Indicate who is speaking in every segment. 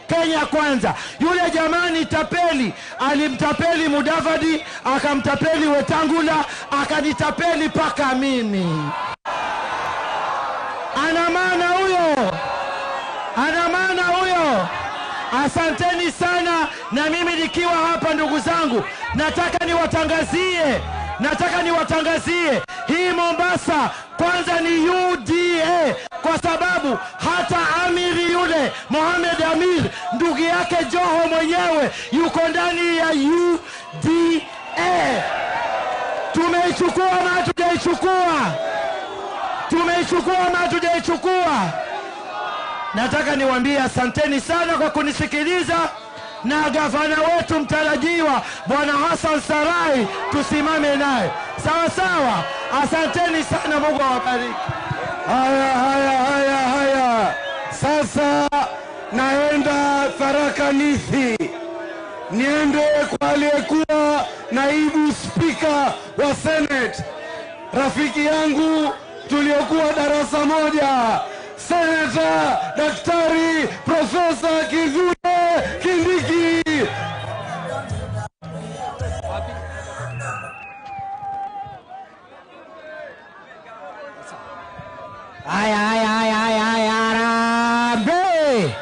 Speaker 1: Kenya kwanza. Yule jamani tapeli alimtapeli Mudavadi, akamtapeli Wetangula, akanitapeli mpaka mimi. Ana maana huyo, ana maana huyo. Asanteni sana, na mimi nikiwa hapa, ndugu zangu, nataka niwatangazie, nataka niwatangazie hii Mombasa kwanza ni UDA kwa sababu hata amiri yule Mohamed Amir ndugu yake Joho mwenyewe yuko ndani ya UDA. Tumeichukua ama hatujaichukua? Tumeichukua ama hatujaichukua? Nataka niwaambie asanteni sana kwa kunisikiliza, na gavana wetu mtarajiwa Bwana Hassan Sarai tusimame naye sawa sawa. Asanteni sana, Mungu awabariki.
Speaker 2: Haya, haya, haya, haya. Sasa naenda Tharaka Nithi, niende kwa aliyekuwa naibu spika wa Senate, rafiki yangu tuliokuwa darasa moja, Senata Daktari Profesa Kithure Kindiki.
Speaker 3: Haya, haya, haya, haya, haya, harambee!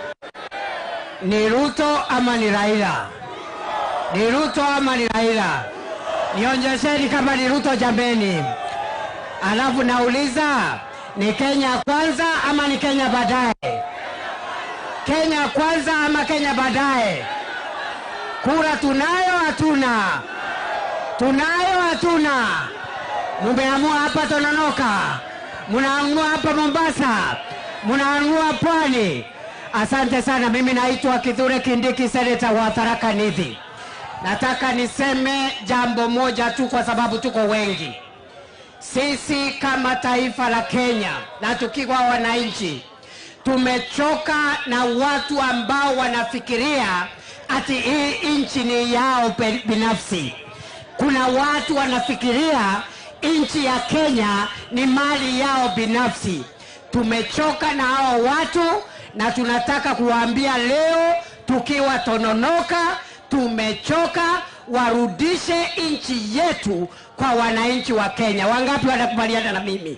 Speaker 3: Ni Ruto ama ni Raila? Ni Ruto ama ni Raila? Nionyesheni kama ni Ruto jambeni. Alafu nauliza ni Kenya kwanza ama ni Kenya baadaye? Kenya kwanza ama Kenya baadaye? Kura tunayo hatuna? Tunayo hatuna? Mumeamua hapa Tononoka, munaamua hapa Mombasa, munaamua Pwani. Asante sana. Mimi naitwa Kithure Kindiki, seneta wa Tharaka Nithi. Nataka niseme jambo moja tu, kwa sababu tuko wengi. Sisi kama taifa la Kenya na tukiwa wananchi, tumechoka na watu ambao wanafikiria ati hii nchi ni yao pe- binafsi. Kuna watu wanafikiria nchi ya Kenya ni mali yao binafsi. Tumechoka na hao watu na tunataka kuwaambia leo tukiwa Tononoka, tumechoka, warudishe nchi yetu kwa wananchi wa Kenya. Wangapi wanakubaliana na mimi?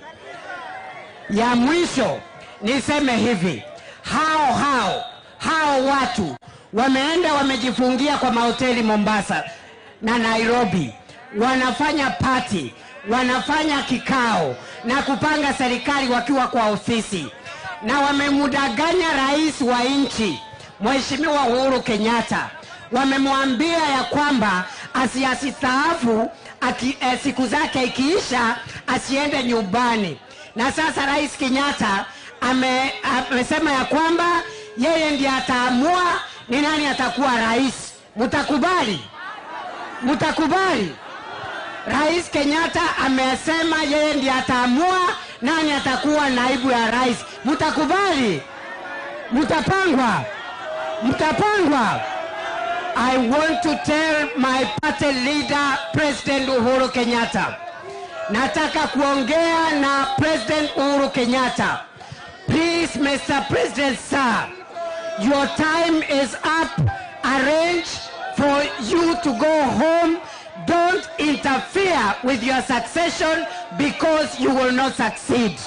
Speaker 3: Ya mwisho niseme hivi, hao hao hao watu wameenda wamejifungia kwa mahoteli Mombasa na Nairobi, wanafanya pati, wanafanya kikao na kupanga serikali wakiwa kwa ofisi, na wamemdanganya rais wa nchi Mheshimiwa Uhuru Kenyatta. Wamemwambia ya kwamba asiasistaafu aki, eh, siku zake ikiisha asiende nyumbani, na sasa Rais Kenyatta ame, amesema ya kwamba yeye ndiye ataamua ni nani atakuwa rais. Mtakubali? Mtakubali? Rais Kenyatta amesema yeye ndiye ataamua nani atakuwa naibu ya rais. Mtakubali? Mtapangwa? Mtapangwa? I want to tell my party leader President Uhuru Kenyatta. Nataka kuongea na President Uhuru Kenyatta. Please Mr. President sir, your time is up. Arrange for you to go home. Don't interfere with your succession because you will not succeed.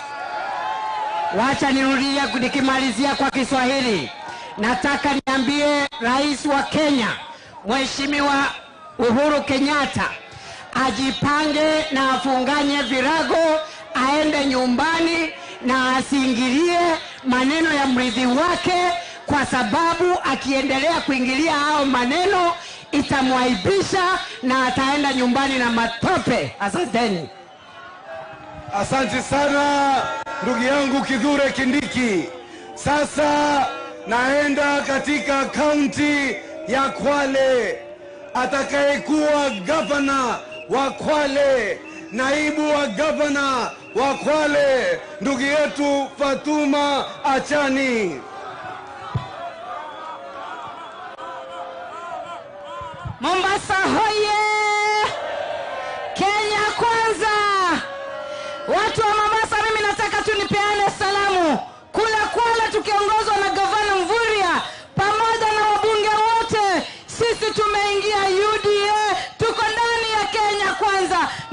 Speaker 3: Wacha nirudie nikimalizia kwa Kiswahili. Nataka niambie rais wa Kenya Mheshimiwa Uhuru Kenyatta ajipange na afunganye virago, aende nyumbani na asiingilie maneno ya mrithi wake, kwa sababu akiendelea kuingilia hao maneno itamwaibisha na ataenda nyumbani na matope. Asanteni.
Speaker 2: Asante sana ndugu yangu Kithure Kindiki. Sasa naenda katika kaunti ya Kwale. Atakayekuwa gavana wa Kwale, naibu wa gavana wa Kwale, ndugu yetu Fatuma Achani.
Speaker 3: Mombasa hoye! Kenya kwanza! Watu wa Mombasa, mimi nataka tu nipeane salamu kule Kwale, tukiongozwa na gavana Mvurya pamoja
Speaker 4: sisi tumeingia uda tuko ndani ya kenya kwanza